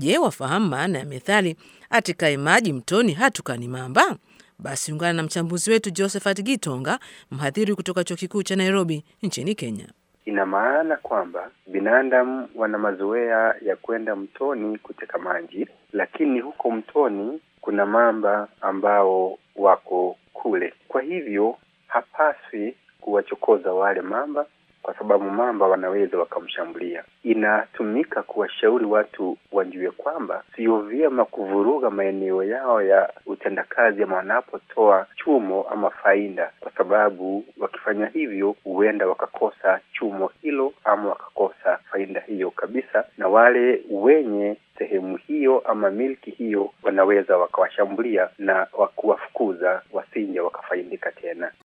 Je, wafahamu maana ya methali atikaye maji mtoni hatukani mamba? Basi ungana na mchambuzi wetu Josephat Gitonga, mhadhiri kutoka chuo kikuu cha Nairobi nchini Kenya. Ina maana kwamba binadamu wana mazoea ya kwenda mtoni kuteka maji, lakini huko mtoni kuna mamba ambao wako kule. Kwa hivyo hapaswi kuwachokoza wale mamba, kwa sababu mamba wanaweza wakamshambulia. Inatumika kuwashauri watu wajue kwamba sio vyema kuvuruga maeneo yao ya utendakazi ama wanapotoa chumo ama faida, kwa sababu wakifanya hivyo huenda wakakosa chumo hilo ama wakakosa faida hiyo kabisa, na wale wenye sehemu hiyo ama milki hiyo wanaweza wakawashambulia na kuwafukuza wasije wakafaidika tena.